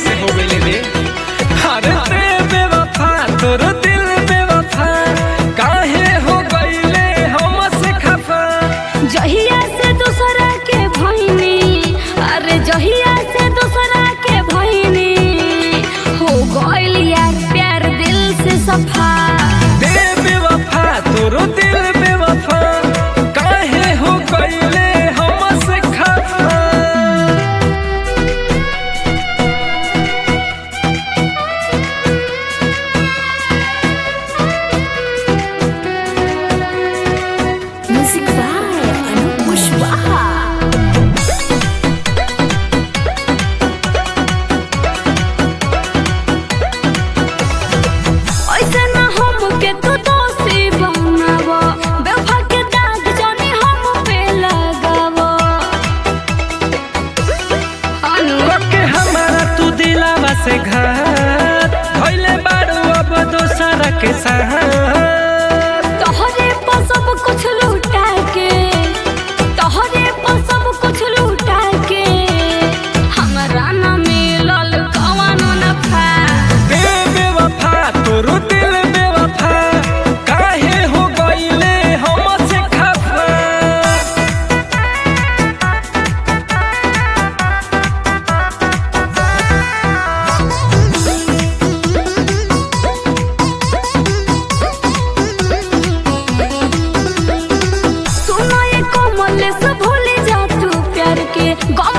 कैसे हो गई रे अरे ते बेवफा तोर दिल बेवफा काहे हो गईले हमसे खफा जहिया से दूसरा के भइनी अरे जहिया से दूसरा के भइनी हो गइल यार प्यार दिल से सफा ते बेवफा तोर दिल बेवफा काहे हो गईले हमसे खफा म्यूजिक बाय अनूप कुशवाहा ऐसे ना हमके तू दोषी बनावो बेवफा के दाग जाने हम पे लगावो अनु के हमारा तू दिलावा से घात भइले बारू अब दोसरा के साथ तोहरे पर सब कुछ लूटा के तोहरे पर सब कुछ लूटा के हमरा ना मिलल कवनो नफा बे बेवफा तोर दिल बेवफा काहे हो गईले हमसे खफा सुनो ये कोमल से भूल जा तू प्यार के गम